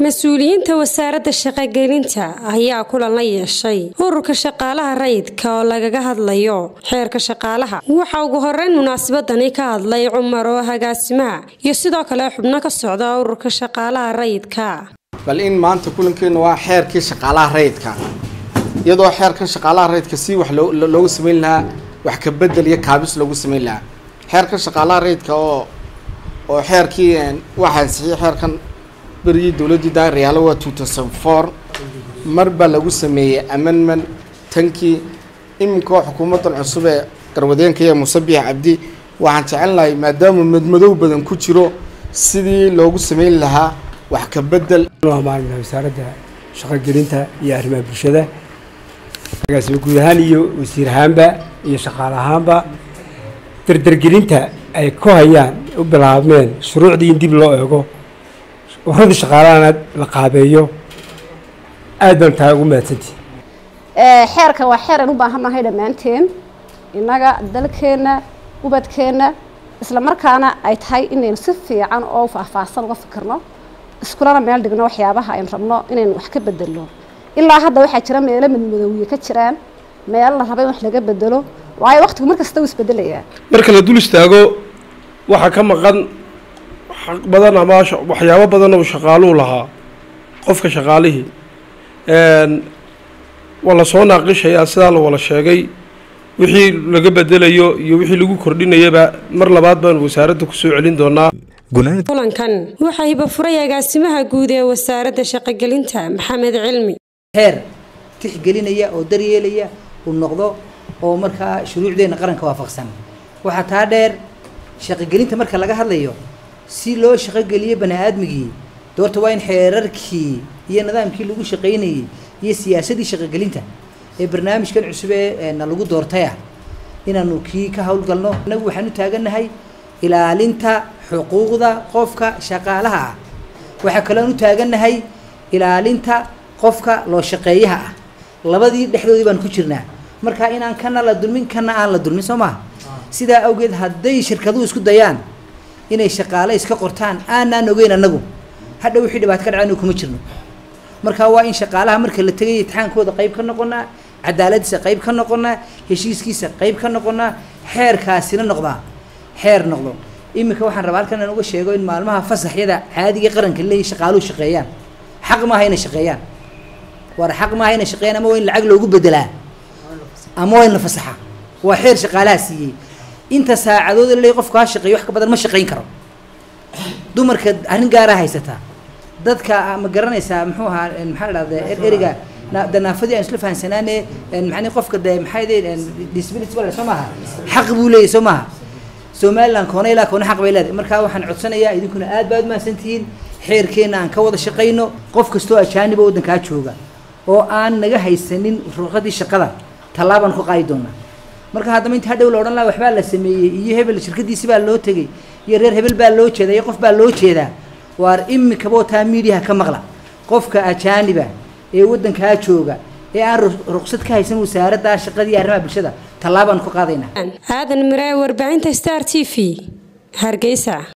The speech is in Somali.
mas-uuliyiinta wasaaradda shaqogelinta ayaa kulan la yeeshay ururka shaqaalaha rayidka oo lagaga hadlayo xeerka shaqaalaha waxaa ugu horeyn munaasabadani ka hadlay cumar oo agaasimaha iyo sidoo kale xubno ka socda ururka shaqaalaha rayidka bal in maanta kulankeenu waa xeerkii shaqaalaha rayidka iyadoo xeerkan shaqaalaha rayidka si wax loogu sameyn lahaa wax ka bedel iyo kaabis loogu sameyn lahaa xeerkan shaqaalaha rayidka oo oo xeerkii waxaa ansixiyay xeerkan berigii dowladdii daariyaalo waa two thousand four mar baa lagu sameeyey amendment tankii iminkao xukuumaddan cusub ee garwadeenka iyo musabiix cabdi waxaan jecel lahay maadaama madmadow badan ku jiro sidii loogu sameyn lahaa wax ka bedel maamulka wasaaradda shaqogelinta iyo arrimaha bulshada agaasimo guud ahaan iyo wasiir ahaanba iyo shaqaale ahaanba dardargelinta ay ku hayaan u bilaabmeen shuruucdii in dib loo eego waradii shaqaalahana la qaabeeyo aad baan taa ugu mahadsantihi xeerkan waa xeer aan u baahannahay dhammaanteen innaga dalkeenna ubadkeenna isla markaana ay tahay inaynu si fiican oo faahfaahsan uga fikirno iskulana meel dhigno waxyaabaha aynu rabno inaynu wax ka bedelno ilaa hadda waxaa jira meelo madmadowye ka jiraan meelo la raba in wax laga bedelo waayo waqtigu mar kasta uu isbedelayaa marka la dul istaago waxaa ka maqan xaq badan ama waxyaabo badan oo shaqaaluhu lahaa qofka shaqaalihii waa la soo naaqishayaa sidaa la wala sheegay wixii laga bedelayo iyo wixii lagu kordhinayaba mar labaad baan wasaaradda kusoo celin doonaa kulankan waxaa hibafuray agaasimaha guud ee wasaaradda shaqogelinta maxamed cilmi xeer tixgelinaya oo daryeelaya uu noqdo oo markaa shuruucdeenna qaranka waafaqsan waxaa taa dheer shaqogelinta marka laga hadlayo si loo shaqogeliyo bani aadmigii doorta waa in xeerarkii iyo nidaamkii lagu shaqaynayey iyo siyaasadii shaqogelinta ee barnaamijkan cusub ee na lagu doortay ah inaanu kii ka howlgalno inagu waxaan u taagannahay ilaalinta xuquuqda qofka shaqaalaha ah waxaa kaloon u taagannahay ilaalinta qofka loo shaqeeyaha ah labadii dhexdoodii baan ku jirnaa marka inaan kana la dulmin kana aan la dulmin soo maha sidaa awgeed hadday shirkaduhu isku dayaan inay shaqaale iska qortaan aanaan ogeyn annagu hadha wixii dhibaato ka dhaca inu kuma jirno marka waa in shaqaalaha marka la tegay itixaankooda qayb ka noqonaa cadaaladiisa qayb ka noqonaa heshiiskiisa qayb ka noqonaa xeerkaasina noqdaa xeer noqdo iminka waxaan rabaa halkan aan uga sheego in maalmaha fasaxyada caadiga qaranka leeyahy shaqaaluhu shaqeeyaan xaq maaha inay shaqeeyaan war xaq maaha inay shaqeeyaan ama waa in lacag loogu bedelaa ama waa in la fasaxa waa xeer shaqaalaha siiyey inta saacadood la leeyahy qofku ha shaqeeyo wax ka badan ma shaqayn karo dumarka arrin gaaraa haysataa dadka ma garanaysaa muxuu ahaa maxaa la dhahda eriga danaafadii aan isla fahansanaane maxani qofka de maxay de disability wala soo maaha xaq buu leeyahy soo maaha somaliland koona ilaa koona xaq bay leedahay markaa waxaan codsanayaa idinkuna aad baad mahadsan tihiin xeerkeenna aan ka wada shaqayno qof kastoo ajaaniba waddankaa jooga oo aan naga haysanin ruuqadii shaqada tallaabaan ku qaadi doonaa marka haddaba inta hadhow la odhan laha waxbaa la sameeyey iyo hebel shirkadiisi baa loo tegey iyo reer hebel baa loo jeedaa iyo qof baa loo jeedaa waar imikaba taa miidiyaha ka maqla qofka ajaaniba ee waddankaa jooga ee aan ruqsad ka haysan wasaaradda shaqadii arrimaha bulshada tallaabaan ku qaadaynaa aadan miraaye warbaahinta star t v hargeysa